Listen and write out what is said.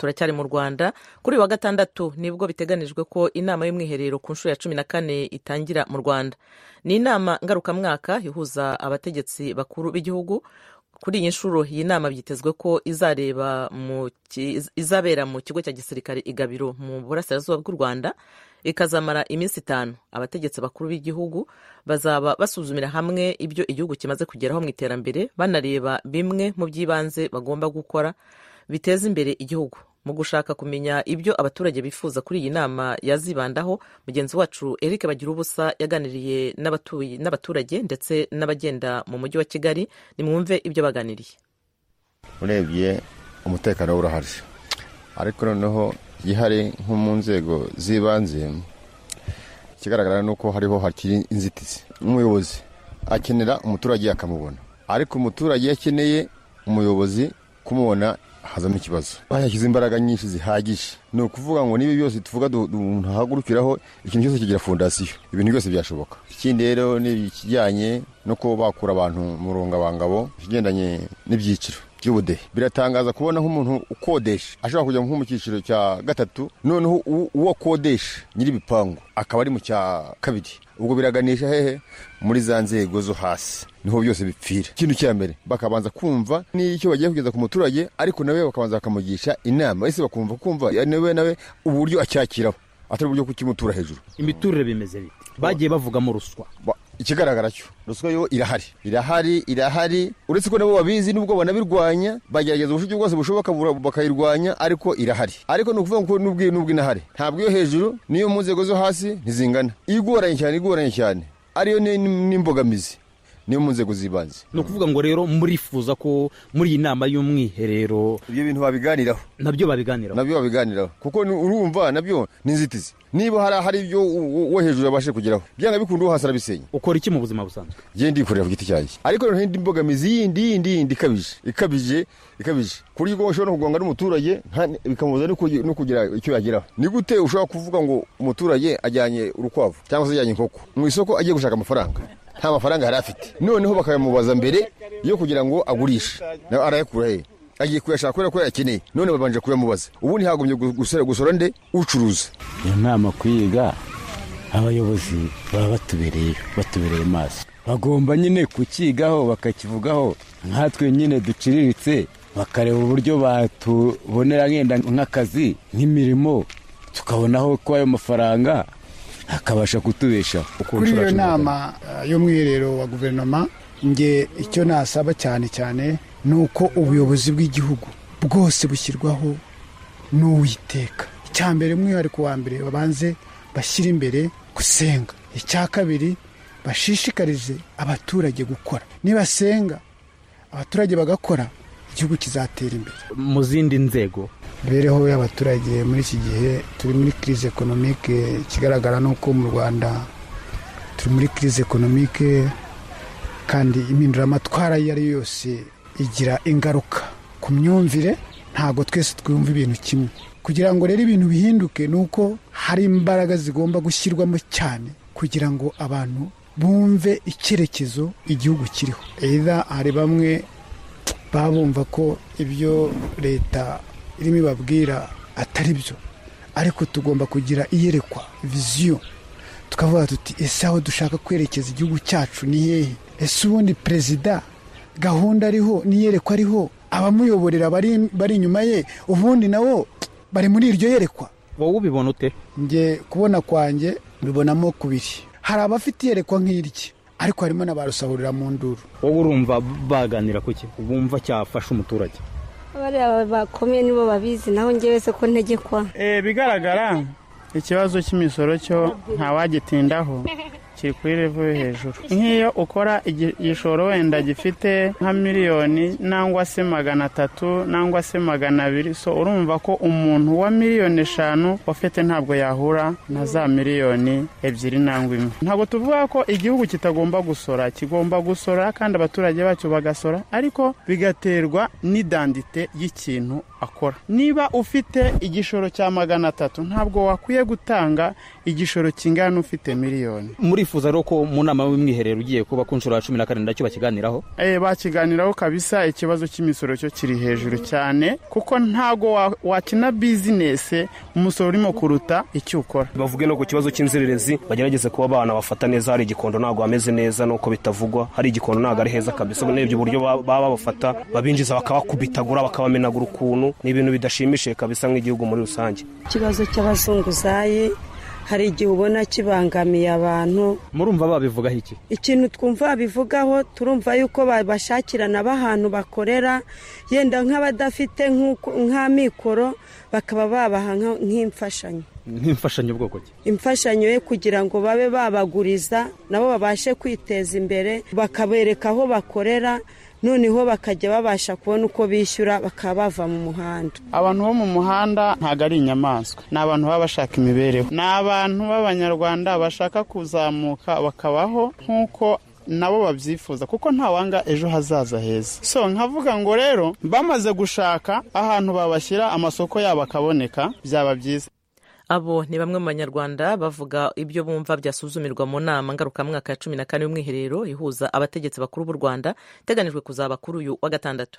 turacyari mu rwanda kuri uyu wa gatandatu nibwo biteganijwe ko inama y'umwiherero ku nshuro ya cumi na kane itangira mu rwanda ni inama ngarukamwaka ihuza abategetsi bakuru b'igihugu kuri iyi nshuro iyi nama byitezwe ko izareba mu izabera mu kigo cya gisirikare i gabiro mu burasirazuba bw'u rwanda ikazamara iminsi itanu abategetsi bakuru b'igihugu bazaba basuzumira hamwe ibyo igihugu kimaze kugeraho mu iterambere banareba bimwe mu by'ibanze bagomba gukora biteza imbere igihugu mu gushaka kumenya ibyo abaturage bifuza kuri iyi nama yazibandaho mugenzi wacu eric bagira ubusa yaganiriye n'abaturage ndetse n'abagenda mu mujyi wa kigali nimwumve ibyo baganiriye urebye umutekano urahari ariko noneho iyo hari nko mu nzego z'ibanze ikigaragara ni uko hariho hakiri inzitizi n'umuyobozi akenera umuturage akamubona ariko umuturage iyo akeneye umuyobozi kumubona hazamo ikibazo bahashyize imbaraga nyinshi zihagije ni ukuvuga ngo niba byose tuvuga umuntu ahagurukiraho ikintu cyose kigira fondasiyo ibintu byose byashoboka ikindi rero ni ikijyanye no kuba bakura abantu mu rungabangabo ikigendanye n'ibyiciro by'ubudehe biratangaza kubona nk'umuntu ukodesha ashobora kujya nko mu cyiciro cya gatatu noneho uwo akodesha nyir'ibipangu akaba ari mu cya kabiri ubwo biraganisha hehe muri za nzego zo hasi niho byose bipfira ikintu cya mbere bakabanza kumva n'icyo bagiye kugeza ku muturage ariko nawe bakabanza bakamugisha inama ese bakumva kumva nawe nawe uburyo acyakiraho atari uburyo kukimutura hejuru imiturire bimeze bite bagiye bavugamo ruswa ikigaragara cyo ruswa yo irahari irahari irahari uretse ko nabo babizi nubwo banabirwanya bagerageza uburyo bwose bushoboka bakayirwanya ariko irahari ariko ni ukuvuga ngo nubwo nubwo inahari ntabwo iyo hejuru n'iyo mu nzego zo hasi ntizingana igoranye cyane igoranye cyane ariyo n'imbogamizi niyo mu nzego z'ibanze ni ukuvuga ngo rero murifuza ko muri iyi nama y'umwiherero ibyo bintu babiganiraho nabyo babiganiraho nabyo babiganiraho kuko urumva nabyo ni inzitizi niba hari ahari ibyo wo hejuru yabashe kugeraho byanga bikunda uwo hasi arabisenya ukora iki mu buzima busanzwe ngende yikorera ku giti cyanjye ariko noneho indi mbogamizi yindi yindi yindi ikabije ikabije ikabije ku buryo ushobora no kugonga n'umuturage bikamubuza no kugira icyo yageraho ni gute ushobora kuvuga ngo umuturage ajyanye urukwavu cyangwa se ajyanye inkoko mu isoko agiye gushaka amafaranga nta mafaranga yari afite noneho bakayamubaza mbere yo kugira ngo agurishe nawe arayakura he agiye kuyashaka kubera ko yayakeneye none babanje kuyamubaza ubu ntihagombye gusora nde ucuruza iyo nama kwiga abayobozi baba batubereye batubereye amaso bagomba nyine kukigaho bakakivugaho nkatwe nyine duciriritse bakareba uburyo batubonera nkenda nk'akazi nk'imirimo tukabonaho ko ayo mafaranga akabasha kutubesha kuri iyo nama y'umwiherero wa guverinoma nge icyo nasaba cyane cyane ni uko ubuyobozi bw'igihugu bwose bushyirwaho n'uwiteka icya mbere umwihariko wa mbere babanze bashyire imbere gusenga icya kabiri bashishikarize abaturage gukora nibasenga abaturage bagakora igihugu kizatera imbere mu zindi nzego imibereho y'abaturage muri iki gihe turi muri kirize ekonomike ikigaragara ni uko mu rwanda turi muri kirize ekonomike kandi impinduramatwara iyo ari yo yose igira ingaruka ku myumvire ntabwo twese twumva ibintu kimwe kugira ngo rero ibintu bihinduke ni uko hari imbaraga zigomba gushyirwamo cyane kugira ngo abantu bumve icyerekezo igihugu kiriho rero hari bamwe baba bumva ko ibyo leta irimo ibabwira atari byo ariko tugomba kugira iyerekwa viziyo tukavuga tuti ese aho dushaka kwerekeza igihugu cyacu ni hehe ese ubundi perezida gahunda ariho n'iyerekwa ariho abamuyoborera bari inyuma ye ubundi nabo bari muri iryo yerekwa wowe ubibona ute nge kubona kwanjye mbibonamo kubiri hari abafite iyerekwa nk'irye ariko harimo n'abarusahurira mu nduru wowe urumva baganira ku kintu bumva cyafasha umuturage abariya bakomeye nibo babizi naho ngewe se ko ntegekwa bigaragara ikibazo cy'imisoro cyo ntawagitindaho kiri kuri revo yo hejuru nk'iyo ukora igishoro wenda gifite nka miliyoni nangwa se magana atatu nangwa se magana abiri so urumva ko umuntu wa miliyoni eshanu ufite ntabwo yahura na za miliyoni ebyiri nangwa imwe ntabwo tuvuga ko igihugu kitagomba gusora kigomba gusora kandi abaturage bacyo bagasora ariko bigaterwa n'idandite y'ikintu akora niba ufite igishoro cya magana atatu ntabwo wakwiye gutanga igishoro kingana n'ufite miliyoni muri murifuza rero ko mu nama y'umwiherero ugiye kuba ku nshuro ya cumi na karindwi nacyo bakiganiraho Eh, bakiganiraho kabisa ikibazo cy'imisoro cyo kiri hejuru cyane kuko ntago wa- wakina bizinesi umusoro urimo kuruta icyo ukora bavuge no ku kibazo cy'inzererezi bagerageze kuba abana bafata neza hari igikondo ntabwo hameze neza nuko bitavugwa hari igikondo ntabwo ari heza kabisa urebye uburyo ba- baba bafata babinjiza bakabakubitagura bakabamenagura ukuntu ni ibintu bidashimishije kabisa nk'igihugu muri rusange ikibazo cy'abazunguzayi hari igihe ubona kibangamiye abantu murumva babivugaho iki ikintu twumva babivugaho turumva yuko babashakirana b'ahantu bakorera yenda nk'abadafite nk'uko- nk'amikoro bakaba babaha nka- nk'imfashanyo nk'imfashanyo bwoko ki imfashanyo ye kugira ngo babe babaguriza nabo babashe kwiteza imbere bakabereka aho bakorera noneho bakajya babasha kubona uko bishyura bakaba bava mu muhanda abantu bo mu muhanda ntabwo ari inyamaswa ni abantu baba bashaka imibereho ni abantu b'abanyarwanda bashaka kuzamuka bakabaho nk'uko nabo babyifuza kuko ntawanga ejo hazaza heza so nkavuga ngo rero bamaze gushaka ahantu babashyira amasoko yabo akaboneka byaba byiza abo ni bamwe mu banyarwanda bavuga ibyo bumva byasuzumirwa mu nama ngarukamwaka ya cumi na kane y'umwiherero ihuza abategetsi bakuru b'u rwanda iteganijwe kuzaba kuri uyu wa gatandatu